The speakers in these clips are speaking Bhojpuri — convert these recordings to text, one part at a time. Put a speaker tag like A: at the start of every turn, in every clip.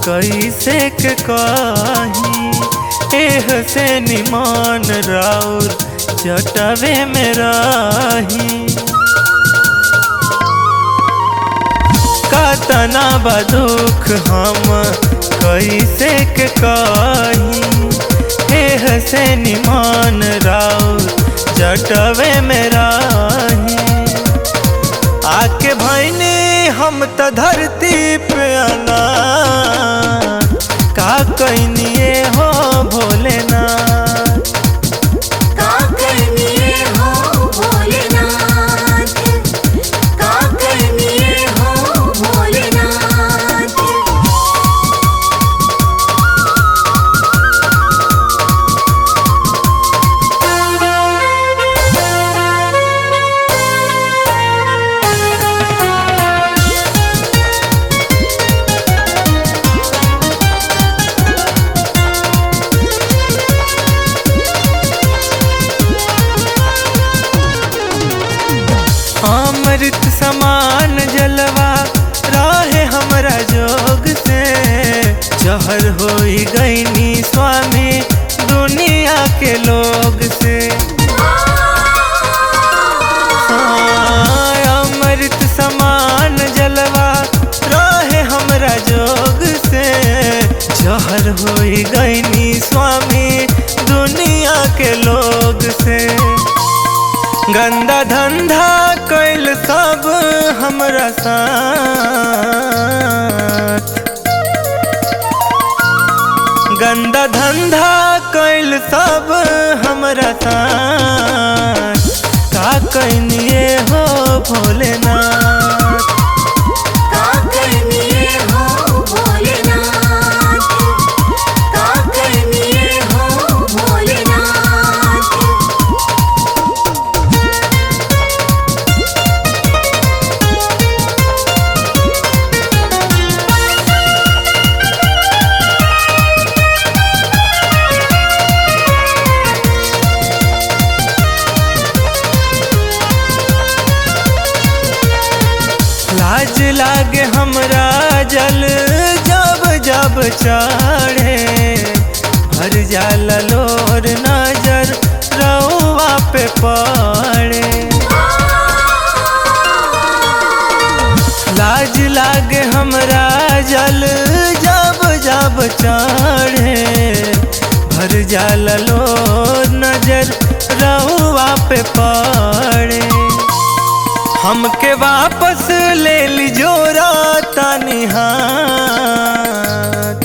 A: कैसे के कही एह से निमान राउर जटवे में रही कतना बदुख हम कैसे के कही एह से निमान राउर जटवे में रही आके भैनी हम त धरती पे आना का कैनिए हो भोलेनाथ
B: का करनिए हो भोलेनाथ का करनिए हो भोलेनाथ
A: अमृत समान जलवा राहे हमरा जोग से जहर होई गईनी स्वामी दुनिया के लोग से हाँ, अमृत समान जलवा राहे हमरा जोग से जहर होई गईनी स्वामी दुनिया के लोग से गंदा धंधा कैल सब हमरा साथ गंदा धंधा कैल सब हमरा साथ का कैनिए हो भोलेनाथ
B: का करनिए हो भोलेनाथ का करनिए हो भोलेनाथ
A: लाज लागे हमरा जल जब जब चढ़े भर जाला लोर नजर रउआ पे पड़े लाज लागे हमरा जल जब जब चढ़े भर जाला लोर नजर रउआ पे पड़े हमके वापस ले लीजो तानी हाथ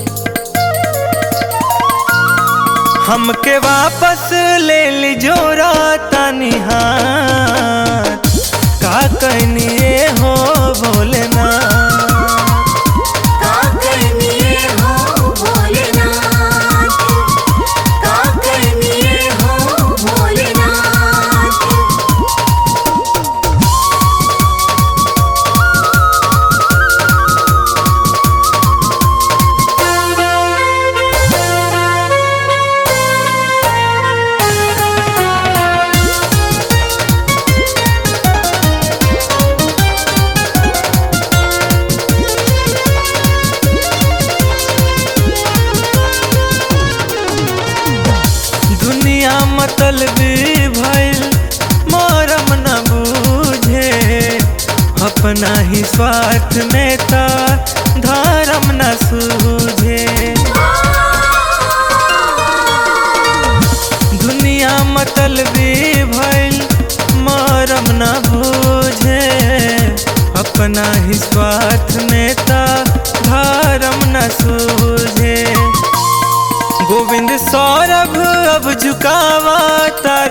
A: हमके वापस ले लीजो तानी हाथ का कहनिए हो भोलेनाथ
B: का करनिए हो भोलेनाथ का करनिए हो भोलेनाथ
A: दुनिया मतलबी भइल मरम न बूझे अपना ही स्वार्थ में ता धर्म न सूझे दुनिया मतलबी भइल मरम न बूझे अपना ही स्वार्थ में ता धर्म न सूझे गोविंद सौरभ अब झुकावा ता